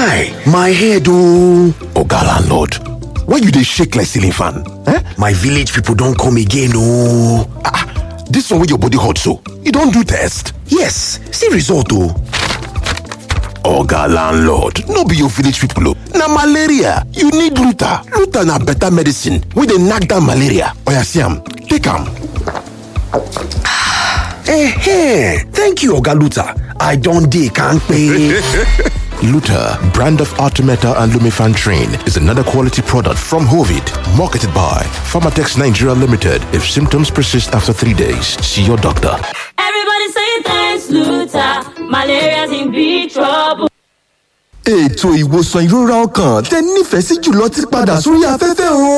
guy my head ooo oga landlord why you dey shake like ceiling fan eh my village people don come again ooo ah this one wey your body hot so you don do test yes see result o. oga landlord no be your village people o na malaria you need luta luta na better medicine wey dey knack down malaria oya see am take am. Eh, thank you, Oga Luther. I don't dey kampe. Luta, brand of Artemeta and Lumifan Train, is another quality product from Hovid, marketed by Pharmatex Nigeria Limited. If symptoms persist after three days, see your doctor. Everybody say thanks, Luther. Malaria's in big trouble. ètò ìwòsàn ìrora ọkàn tẹ nífẹ̀ẹ́ sí jùlọ ti padà sórí afẹ́fẹ́ o.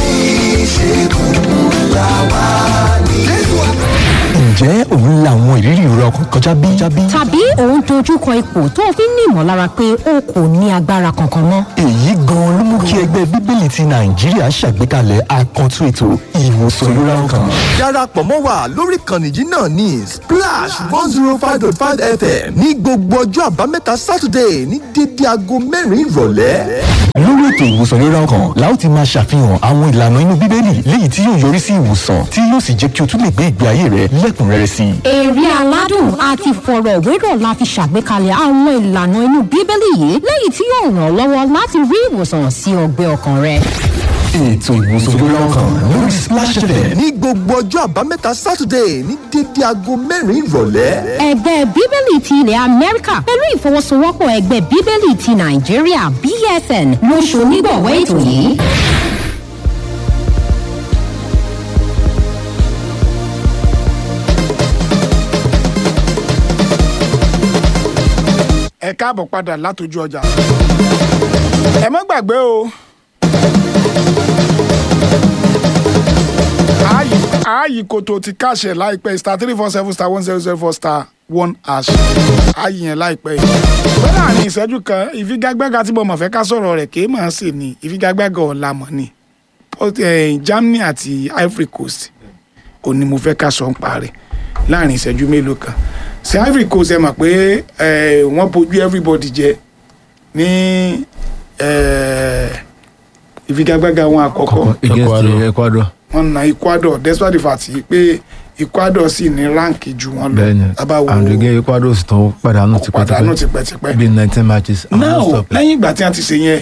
ǹjẹ́ òun la àwọn ìrírí ìrora ọkàn kọjá bí? tàbí òun dojúkọ ipò tó o fi ń ní ìmọ̀lára pé o kò ní agbára kankan mọ́. èyí gan-an ló mú kí ẹgbẹ́ bíbélì ti nàìjíríà ṣàgbékalẹ̀ àkàntún ètò ìwòsàn ìrora ọkàn. darapọ̀ mọ́ wa lórí ìkànnì yìí náà ní splash one zero five dot five fm ní gbogbo ọjọ́ àbámẹ́ta saturday ní dédé aago mẹ́rin ìrọ̀lẹ́. lórí ètò ìwòsàn ìrora ọkàn la ó ti máa ṣàfihàn àwọn ìlànà inú bíbélì léyìí tí yóò yọrí sí ìwòsàn tí yóò sì jẹ́ kí o tún lè gbé ìgbé ayé rẹ lẹ́kùnrẹ́rẹ́ sí i. èrè aládùn àti ìfọ̀rọ̀wérọ̀ la fi ṣàgbékalẹ̀ àwọn ìlànà inú bíbélì yìí lẹ́yìn tí yóò ràn ọ́ lọ́wọ́ láti rí ìwòsàn sí ọgbẹ́ ọkàn rẹ. ètò ìwòsàn ìrora ọkàn lórí splash fm ní gbogbo ọjọ́ àbámẹ́ta saturday ní dédé aago mẹ́rin ìrọ̀lẹ́. ẹgbẹ́ bíbélì ti ilẹ̀ amẹ́ríkà pẹ̀lú ìfọwọ́sowọ́pọ̀ ẹgbẹ́ bíbélì ti nàìjíríà bsn ló ṣonígbọ̀wọ́ ètò yìí. ẹ káàbọ̀ padà látọjú ọjà ẹ má gbàgbé o ààyè ààyè kòtò ti káṣẹ láìpẹ́ star three four seven star one zero zero four star one hash ààyè yẹn láìpẹ́ yìí bẹ́ẹ̀ láàrin ìṣẹ́jú kan ìfigagbága tí mo mọ̀ fẹ́ ká sọ̀rọ̀ rẹ̀ kéé máa ṣe ni ìfigagbága ọ̀la mọ̀ ni Port- eh, Germany àti Ivory Coast òní mo fẹ́ ká sọ ń parẹ́ láàrin ìṣẹ́jú mélòó kan ṣe Ivory Coast ẹ mọ̀ pé eh, wọ́n bojú everybody jẹ ní eh, ìfigagbága wọn àkọ́kọ́ against ecuador wọ́n na Ecuador despite the fact pé Ecuador sì ní ránkì ju wọn lọ bẹ́ẹ̀ni tabawo and again ecuador sì tán pàdánù pàdánù tipẹ́tipẹ́ tipẹ́tipẹ́ bíi nineteen matches and now no stop lẹ́yìn ìgbà tí wọ́n ti ṣe yẹn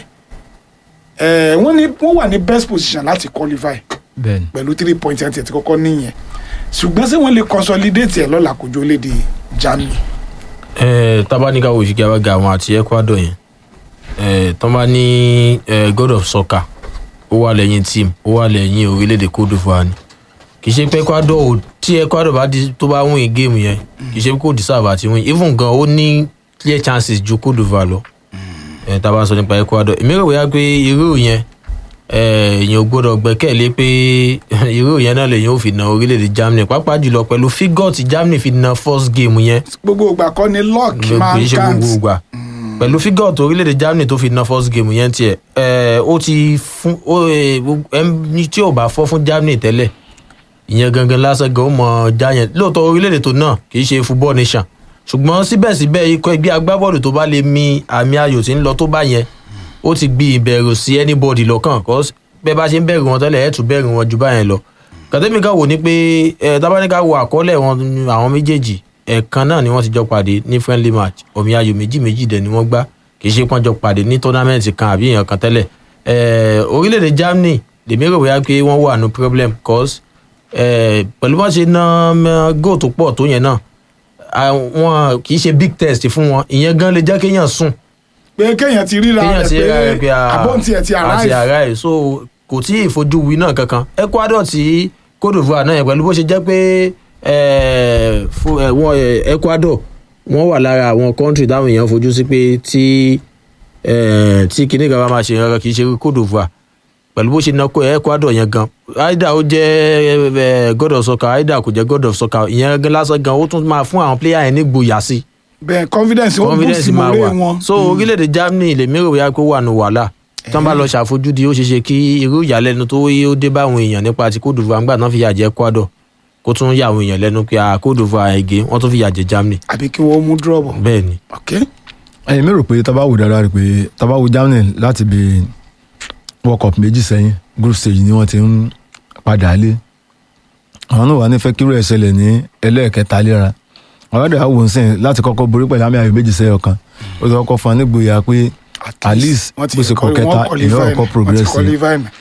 eh, wọ́n ní wọ́n wà ní best position láti qualify bẹ́ẹ̀ni pẹ̀lú three points ẹ̀ ti kọ́kọ́ níyẹn ṣùgbọ́n ṣé wọ́n lè consolidate ẹ̀ lọ́la kojú olédè Germany Eh, tábánikà wò ìfigagbága àwọn àti ecuador yẹn eh, tán bá ní eh, god of soccer ó wà lẹ́yìn team ó wà lẹ́yìn orílẹ̀-èdè cote divoire ni kì í ṣe pé ecuador ò tí ecuador bá di tó bá win game yẹn kì í ṣe pé kò deserve àti win even gan ó ní clear chances ju cote divoire lọ eh, tá a bá sọ nípa ecuador èmi rò wíyá pé irú yẹn eh, èèyàn ò gbọdọ̀ gbẹ́kẹ̀lé pé irú yẹn náà lèyìn ò fi na orílẹ̀-èdè germany pàápàá jùlọ pẹ̀lú figure tí germany fi na first game yẹn gbogbo ìgbà kọ́ ni luck máa kì í ń ṣe count gbogbo ìgbà pẹ̀lú fígọ̀ tó orílẹ̀-èdè germany tó fi na first game yẹn tiẹ̀ ẹ̀ ó ti fún ó ẹ̀, gbogbo- ẹni tí ò bá fọ́ fún germany tẹ́lẹ̀ ìyẹn gangan lásán gan ó mọ já yẹn lóòótọ́ orílẹ̀-èdè tó náà kì í ṣe football nation ṣùgbọ́n síbẹ̀síbẹ̀ ikọ̀ ẹgbẹ́ agbábọ́ọ̀lù tó bá lè mi àmì ayò tí ń lọ tó bá yẹn ó ti gbi ìbẹ̀rù sí anybody lọ́kàn cause bẹ́ẹ̀ bá ṣe ń bẹ̀rù wọn tẹ́lẹ̀ ẹ̀ tún bẹ̀rù wọn ju báyẹn lọ kàtẹ́mì ká wò ní pé ẹ̀ tábánikà wo àkọọ́lẹ̀ wọn àwọn méjèèjì ẹ̀ẹ̀kan náà ni wọ́n ti jọ pàdé ní friendly match omi ayò méjì méjì dẹ̀ ni wọ́n gbá kì í ṣe pọ́n jọ pàdé ní tournament kan àbí èèyàn kan tẹ́lẹ̀ ẹ̀ orílẹ̀-èdè germany lèmi rò wíyá pé wọ́n wà ní problem cause ẹ̀ pẹ̀lú bá ṣe ná goal tó pọ̀ tó yẹn náà àwọn kì í ṣe big test fún wọn ìyẹn gan lè jẹ́ kéèyàn sùn pé kéèyàn ti ríra kéèyàn ti ríra rẹ̀ rẹ̀ pé pé a- àbọ̀ntì ẹ̀ ti àti arrive arrive so kò tí ì fojú wí náà kankan ecuador tí cote divoire náà yẹn pẹ̀lú bó ṣe jẹ́ pé eh, fún, eh, wọ́n, eh, ecuador wọ́n wà lára àwọn country táwọn èèyàn fojú sí pé tí eh, tí kinní kan bá máa ṣe nǹkan kì í ṣe cote divoire pẹ̀lú bó ṣe ná kó ecuador yẹn gan aida ó jẹ́ eh, god of soccer aida kò jẹ́ god of soccer ìyẹn gan lásán gan ó tún máa fún àwọn player yẹn ní gboyà sí i bẹ́ẹ̀ confidence ó boost confidence máa mọ́lé wà wọn so orílẹ̀-èdè germany lèmi rò wíyá pé ó wà ní wàhálà tí wọ́n bá lọ ṣàfojúdi ó ṣeéṣe kí irú ìyàlẹ́nu tó yé ó dé bá àwọn èèyàn nípa ti cote divoire ńgbà náà fi yà jẹ ecuador kó tún yà àwọn èèyàn lẹ́nu pé ah, cote divoire ẹ̀gẹ́ wọ́n tún fi yà jẹ germany àbí kí wọ́n mú drop bẹ́ẹ̀ ni ok ẹ̀yin mi rò pé tá a bá wò dáadáa rè pé tá a bá wo Germany láti bí world cup méjì sẹ́yìn group stage ni wọ́n ti ń padà lé àwọn náà wà ní fẹ́ kíró ẹ̀ ṣẹlẹ̀ ní ẹlẹ́ẹ̀kẹta léra àwọn ọ̀dọ̀ àwọn òǹsìn láti kọ́kọ́ borí pẹ̀lú àmì ayò méjì sẹ́yọ̀ kan ó ti kọ́kọ́ fún anígboyà pé at least bó ṣe kọ́ kẹta èèyàn ọkọ̀ progress ni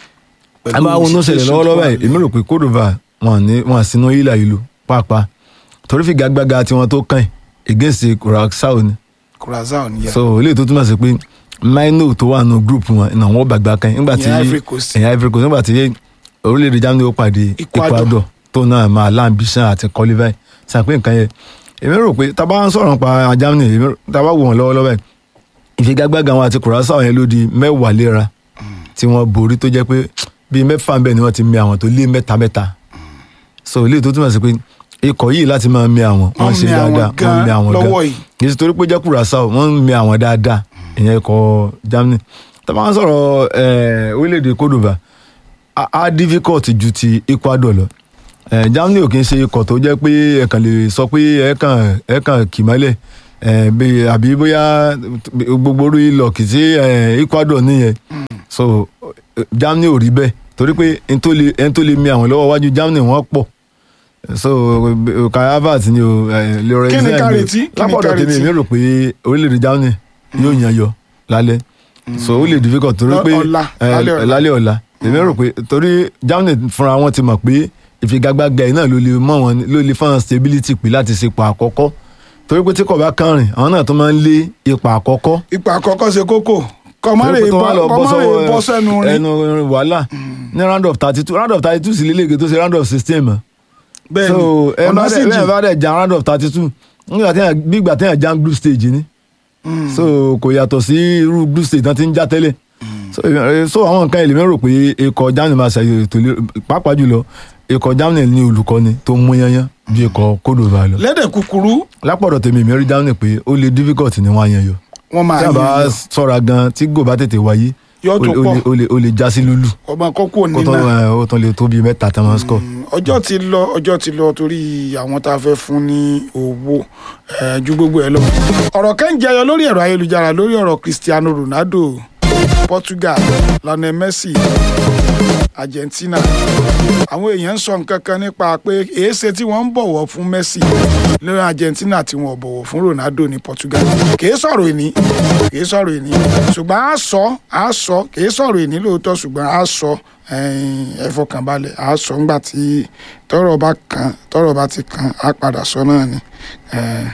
a máa wọnú ṣẹlẹ̀ lọ́wọ́lọ́wọ́ báyìí èmi rò pé Côte d'Ivoire wọn ní wọn sínú ìlà ìlú pàápàá torí figagbága tiwọn tó kàn against Curaçao ni Curaçao ni yẹ so eléyìí tó túmọ̀ sí pé maino tó wà nù group wọn ìnà wọn gbàgbà kan nígbà tí Ìyẹn Ivory Coast. ìyẹn Ivory Coast nígbà tí orílẹ̀-èdè Germany ó pàdé Ecuador. Ecuador tó náà máa lambition àti qualify sàpé nǹkan yẹn èmi rò pé tá a bá ń sọ̀rọ̀ nípa Germany èmi rò- tá a bá wò wọ́n lọ́wọ́lọ́wọ́ báyìí ìfigagbága wọn àti Curaçao yẹn ló di mẹ́wàá léra tí wọ́n borí tó jẹ́ pé bíi mẹ́fà ń bẹ̀ ni wọ́n ti mi àwọn tó lé mẹ́ta mẹ́ta so eléyìí tó túmọ̀ sí pé ikọ̀ yìí láti máa mi àwọn wọ́n Wọ́n ṣe mi àwọn dáadáa wọ́n gan mi àwọn gan lọ́wọ́ yìí. kì í ṣe torí pé jẹ́ Curaçao wọ́n ń mi àwọn dáadáa ìyẹn ikọ̀ Germany tá a bá ń sọ̀rọ̀ eh, orílẹ̀-èdè Côte d'Ivoire á á difficult ju ti Ecuador lọ Eh, Germany ò kì í ṣe ikọ̀ tó jẹ́ pé ẹ kàn lè sọ pé ẹ kàn ẹ kàn kì mọ́lẹ̀ eh, bí- àbí bóyá gbogbo orí lọ́ọ̀kì tí eh, Ecuador nìyẹn so eh, Germany ò rí bẹ́ẹ̀ torí pé ẹni tó lè ẹni tó lè mi àwọn lọ́wọ́ wájú Germany wọ́n pọ̀ so eh, Kai Havertz ni o eh, Leroy Kí ni Sane ká ni o. retí? Kí ni lápọ̀dọ̀ ká tèmi retí? èmi rò pé orílẹ̀-èdè Germany yóò yan yọ lálẹ́ so ó lè difficult torí Lọ- pé ọ̀la, eh, lálẹ́ ọ̀la. lálẹ́ ọ̀la èmi rò pé torí Germany fúnra wọn ti mọ̀ pé ìfigagbága yìí náà ló lè mọ̀ wọn ló lè fáwọn stability pé láti ṣe ipò àkọ́kọ́ torí pé tí kò bá kàn rìn àwọn náà tó máa ń lé ipò àkọ́kọ́ ipò àkọ́kọ́ ṣe kókó kọ́mọ́rè torí pé tó wá lọ bọ́ kọ́mọ́rè bọ́ sọ́wọ́ sẹ́nu rin ẹnu wàhálà ní round of thirty two round of thirty two sì lélẹ́gẹ̀ tó ṣe round of sixteen mọ́ bẹ́ẹ̀ so ni ẹ ọ̀nà bá sì dẹ̀ jìn bẹ́ẹ̀ bá dẹ̀ jan round of thirty two nígbà tí bí ìgbà tí yàn jan group stage ni so kò yàtọ̀ sí irú group stage tán ti ń já tẹ́lẹ̀ so eh, so àwọn nǹkan ìlú mi rò pé ikọ̀ Germany máa ṣàyè ètò ìlera pàápàá jùlọ ikọ̀ Germany ní olùkọ́ni tó mú yányán ju ikọ̀ Côte d'Ivoire lọ lédè kúkúrú lápọ̀dọ̀ tèmi mi rí Germany pé ó lè difficult ní wọ́n á yan yọ wọ́n máa tí a bá yọ sọ̀ra gan tí gò bá tètè wáyé Yóò ó tún lè- ó pọ̀. lè- ó lè- ó lè já sí lúlù ọmọ kókó ó nínú tán ẹ, ó tán lè tó bíi mẹ́ta tán máa ń score. ọjọ́ ti lọ ọjọ́ ti lọ torí àwọn tá a fẹ́ fún ní owó eh, ju gbogbo ẹ̀ lọ. ọ̀rọ̀ kan ń jẹyọ lórí ẹ̀rọ ayélujára lórí ọ̀rọ̀ Cristiano Ronaldo Portugal Lionel Messi Argentina àwọn èèyàn ń sọ nǹkan kan nípa pé èéṣe tí wọ́n ń bọ̀wọ̀ fún Messi lórí Argentina tí wọ́n ò bọ̀wọ̀ fún Ronaldo ní Portugal kìí sọ̀rọ̀ ìní kìí sọ̀rọ̀ ìní ṣùgbọ́n a sọ a sọ kìí sọ̀rọ̀ ìní lóòótọ́ ṣùgbọ́n a sọ ẹ̀yin, ẹ fọkànbalẹ̀ a sọ ńgbà tí tọ́rọ̀ bá kàn tọ́rọ̀ bá ti kàn á padà sọ náà ni. Eh,